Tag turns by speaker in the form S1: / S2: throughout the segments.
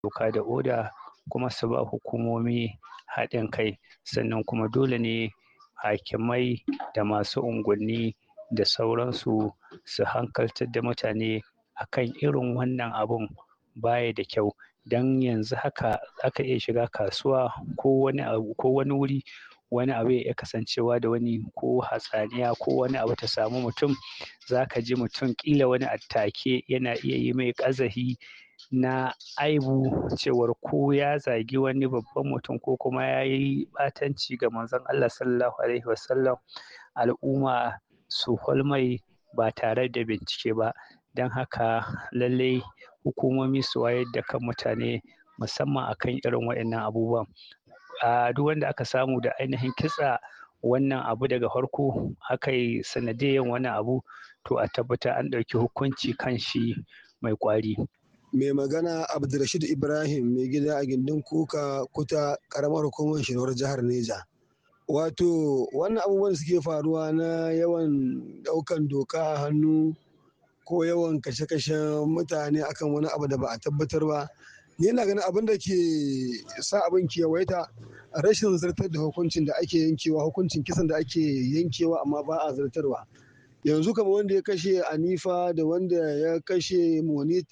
S1: doka da oda kuma su ba hukumomi haɗin kai sannan kuma dole ne hakimai da masu unguwanni da sauransu su hankaltar da mutane akan irin wannan abun baya da kyau don yanzu haka aka iya shiga kasuwa ko wani abu ko wani wuri wani abu ya iya kasancewa da wani ko hatsaniya ko wani abu ta samu mutum za ka ji mutum ƙila wani a take yana iya yi mai ƙazafi na aibu cewar ko ya zagi wani babban mutum ko kuma ya yi ɓatanci ga manzon Allah sallallahu alaihi wasallam al'umma su mai ba tare da bincike ba don haka lallai hukumomi su wayar da kan mutane musamman akan irin waɗannan abubuwan a duk wanda aka samu da ainihin kitsa wannan abu daga farko aka yi sanadiyan wannan abu to a tabbata an ɗauki hukunci kan shi mai ƙwari.
S2: mai magana abdulrashid ibrahim mai gida a gindin kuka kuta karamar hukumar shirwar jihar neja wato wannan abubuwan suke faruwa na yawan daukan doka a hannu ko yawan kashe-kashen mutane akan wani abu da ba a tabbatar ba ni yana ganin abin da ke sa abin kewaita rashin zartar da hukuncin da ake yankewa hukuncin kisan da ake yankewa amma ba a zartarwa yanzu kamar wanda ya kashe anifa da wanda ya kashe moni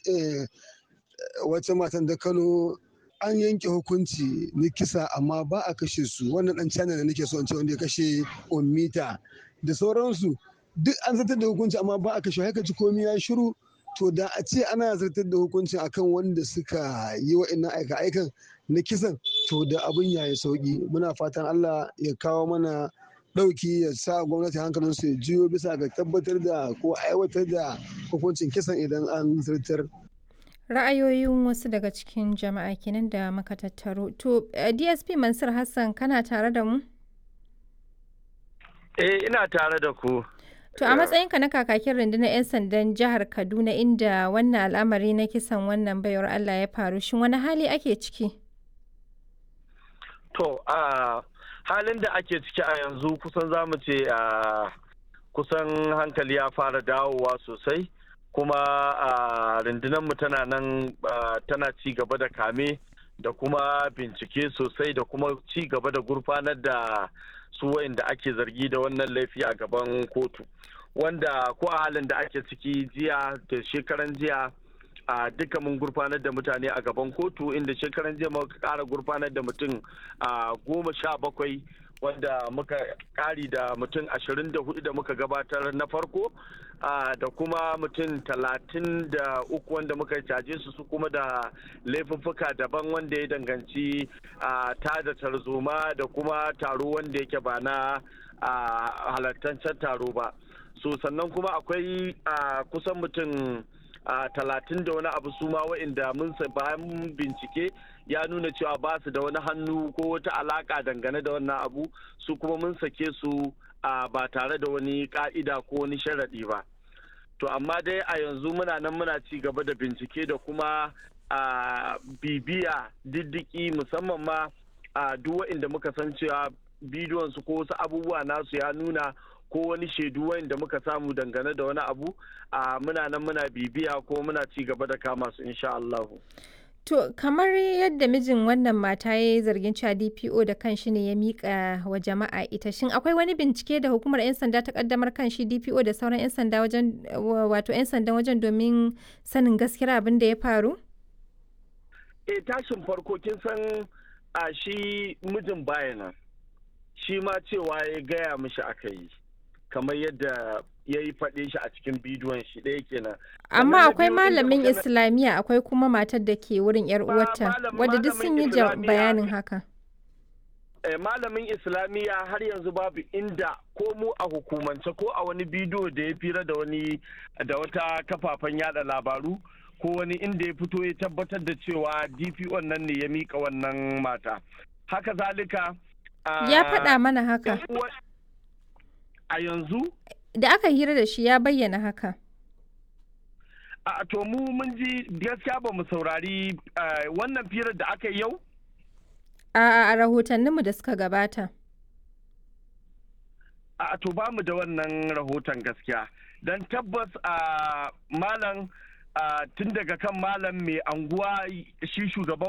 S2: wata matan da kano an yanke hukunci na kisa amma ba a kashe su wannan dan china da nake so in ce wanda ya kashe ummita da sauransu duk an zartar da hukunci amma ba a kashe haka ci komi ya shiru to da a ce ana zartar da hukunci akan wanda suka yi wa'annan aika-aikan na kisan to da abin ya yi sauki muna fatan allah ya kawo mana ɗauki ya sa gwamnati hankalin su ya jiyo bisa ga tabbatar da ko aiwatar da hukuncin kisan idan an zartar.
S3: Ra'ayoyin wasu daga cikin jama'a kenan da muka tattaro. To, DSP Mansur Hassan kana tare da mu?
S4: Eh, ina tare da ku.
S3: To, a matsayinka na kakakin rundunar 'yan sandan jihar Kaduna inda wannan al'amari na kisan wannan baiwar Allah ya faru, shin wani hali ake ciki?
S4: To, a halin da ake ciki a yanzu kusan za mu ce a kusan hankali ya fara dawowa sosai kuma a mu tana nan tana ci gaba da kame da kuma bincike sosai da kuma ci gaba da gurfanar da su wa'inda ake zargi da wannan laifi a gaban kotu wanda ko a halin da ake ciki jiya da shekaran jiya a duka mun gurfanar da mutane a gaban kotu inda shekaran jiya muka kara gurfanar da mutum a goma sha bakwai wanda muka kari da mutum ashirin da hudu da muka gabatar na farko da kuma mutum talatin da uku wanda muka caje su su kuma da laifuffuka daban wanda ya danganci ta da tarzoma da kuma taro wanda yake ba na halartancen taro ba so sannan kuma akwai kusan mutum talatin da wani abu su ma wa'inda mun bayan bincike ya nuna cewa ba su da wani hannu ko wata alaka dangane da wannan abu su kuma mun sake su ba tare da wani ka'ida ko wani sharaɗi ba to amma dai a yanzu muna nan muna ci gaba da bincike da kuma bibiya diddiki musamman ma a duk wa'inda muka san cewa bidiyon su ko wasu abubuwa nasu ya nuna ko wani shaidu wanda muka samu dangane da wani abu a muna nan muna bibiya ko muna ci gaba da kama su insha Allahu.
S3: To kamar yadda mijin wannan mata ya yi zargin cewa DPO da kanshi ne ya mika wa jama'a ita shin akwai wani bincike da hukumar 'yan sanda ta kaddamar kan shi DPO da sauran 'yan sanda wajen wato 'yan sandan wajen domin sanin gaskiyar abin da ya faru?
S4: E tashin farko kin san a shi mijin bayana shi ma cewa ya gaya mishi aka yi. kamar yadda ya yi faɗe shi a cikin bidiyon shi ɗaya kenan.
S3: Amma akwai malamin Islamiyya akwai kuma matar da ke wurin yar uwarta wadda duk sun yi bayanin haka.
S4: malamin Islamiyya har yanzu babu inda ko mu a hukumance ko a wani bidiyo da ya fira da wani da wata kafafen yada labaru ko wani inda ya fito ya tabbatar da cewa DPO nan ne ya mika wannan mata. Haka zalika.
S3: Ya faɗa mana haka.
S4: a yanzu?
S3: Da aka hira da shi ya bayyana haka.
S4: A to mu mun ji gaskiya ba mu saurari wannan firar da aka yi yau?
S3: A rahotanninmu da suka gabata.
S4: A to ba mu da wannan rahoton gaskiya. Don tabbas a malam tun daga kan malam mai anguwa shi shugaban